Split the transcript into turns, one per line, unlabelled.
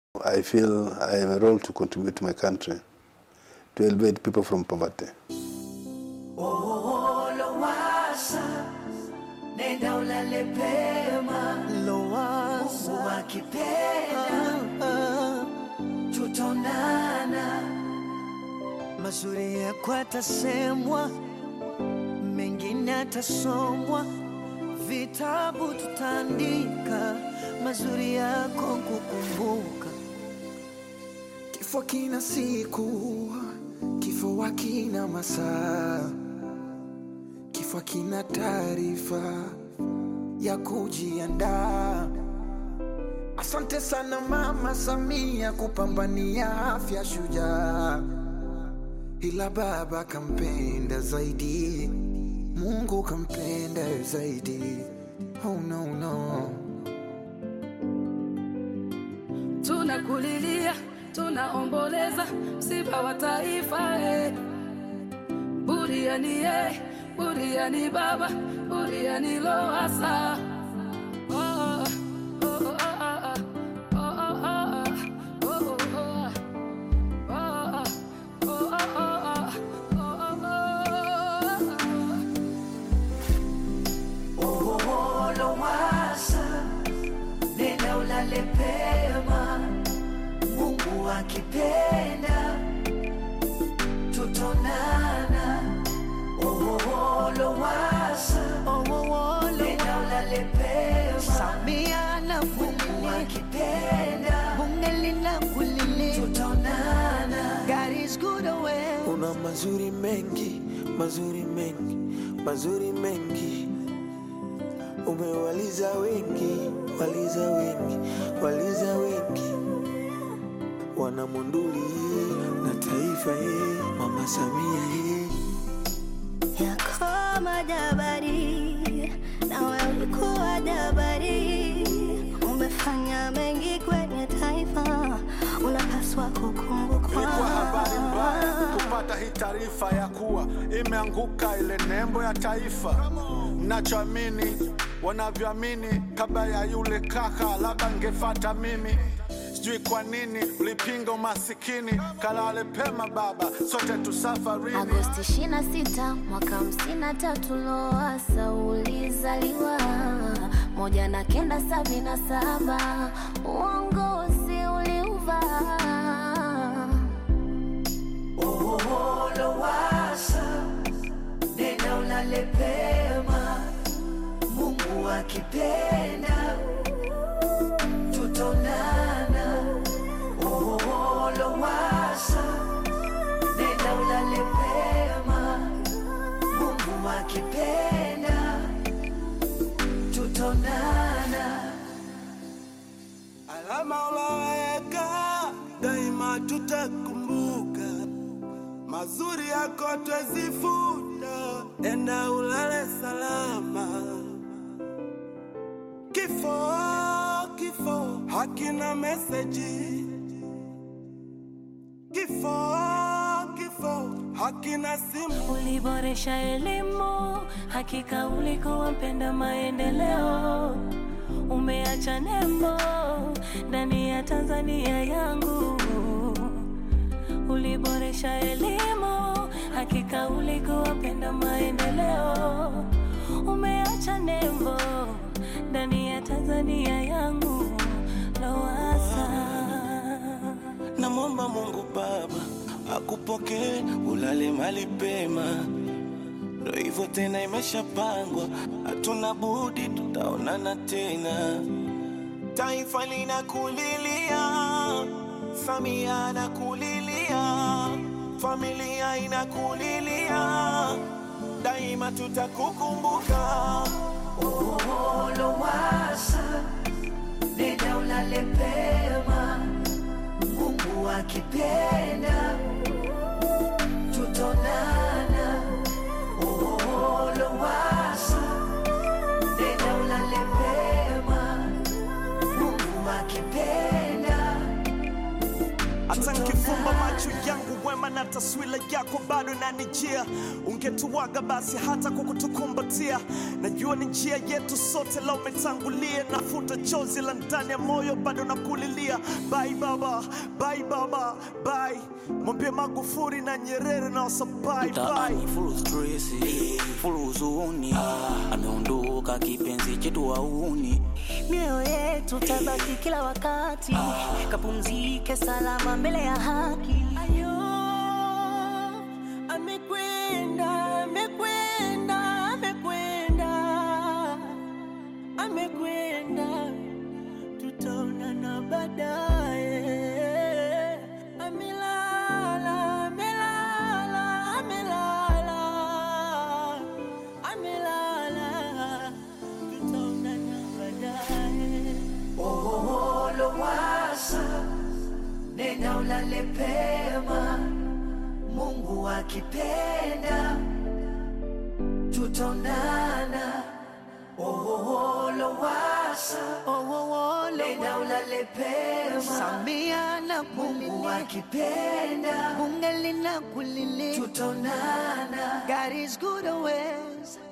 I feel I have a role to contribute to my country, to elevate people from poverty.
Lowassa, nenda ulale pema. Mungu akipenda, tutaonana. Mazuri yako atasemwa, mengine atasomwa, vitabu tutaandika, mazuri yako kukumbuka.
Kifo kina siku, kifo hakina masaa, kifo hakina taarifa ya kujiandaa. Asante sana Mama Samia kupambania afya shujaa, ila baba kampenda zaidi, Mungu kampenda zaidi. Oh no, no.
tunakulilia, tunaomboleza msiba wa taifa eh. Buriani eh, buriani baba, buriani Lowassa. Oh, oh, oh, oh, oh, oh, oh, oh, oh, oh, oh, oh, oh, oh, oh, oh, oh.
Lowassa, nenda ulale pema. Mungu akipenda, tutaonana. Oh, Lowassa, nenda ulale pema.
Samia na
Mungu akipenda,
bunge linakulilia.
tutaonana.
God is good away.
Una mazuri mengi, mazuri mengi, mazuri mengi. Umewaliza wengi, waliza wengi, waliza wengi. Wana Monduli na taifa ye, Mama Samia ye.
yako majabari, nawe ulikuwa jabari, umefanya mengi kwenye taifa, unapaswa kukumbukwa.
Ilikuwa habari mbaya kupata hii taarifa ya kuwa imeanguka ile nembo ya taifa. Mnachoamini wanavyoamini, kabla ya yule kaka, labda ngefata mimi. Sijui kwa nini ulipinga umasikini. Kalale pema baba, sote tusafarini.
Agosti 26 mwaka 53 Lowassa ulizaliwa, moja na kenda sabini na saba uongozi uliuvaa.
Oh, Lowassa, nenda ulale pema. Mungu akipenda, tutaonana. Oh, Lowassa, nenda ulale pema. Mungu akipenda, tutaonana.
Alama uloweka daima tutakumbuka, mazuri yako twezifuta, enda ulale salama. Kifo, kifo hakina meseji, kifo, kifo hakina simu.
Uliboresha elimu, hakika ulikuwa mpenda maendeleo. Umeacha nembo ndani ya Tanzania yangu. Uliboresha elimu, hakika ulikuwa mpenda maendeleo. Umeacha nembo ndani ya Tanzania yangu. Lowassa.
Namwomba Mungu Baba akupokee, ulale mali pema. Ndo hivyo tena, imeshapangwa, hatuna budi, tutaonana tena. Taifa linakulilia, Samia anakulilia, familia inakulilia, daima tutakukumbuka.
Oh, Lowassa, nenda ulale pema. Mungu akipenda, tutaonana. Oh, Lowassa, nenda ulale pema. Mungu akipenda,
Hata nkifumba macho yangu
mwema na taswira yako bado inanijia. Ungetuwaga basi hata kwa kutukumbatia. Najua ni njia yetu sote, la umetangulia. Nafuta chozi la ndani ya moyo, bado nakulilia. Bye baba, bye baba, bye. Mwambie Magufuli na Nyerere na wasa bye bye.
mtaani full stress, full huzuni. Ameondoka kipenzi chetu wauni,
mioyo yetu tabaki kila wakati kapumzike salama mbele ya haki
Ayo, amekwenda, amekwenda, amekwenda, amekwenda, tutaonana baadaye. Amelala, amelala, amelala, amelala, tutaonana baadaye.
Oh, Lowassa, nenda ulale pema, Mungu akipenda tutaonana. Oh, Lowassa, nenda ulale pema,
Samia na
Mungu akipenda
bunge linakulilia
tutaonana.
God is good always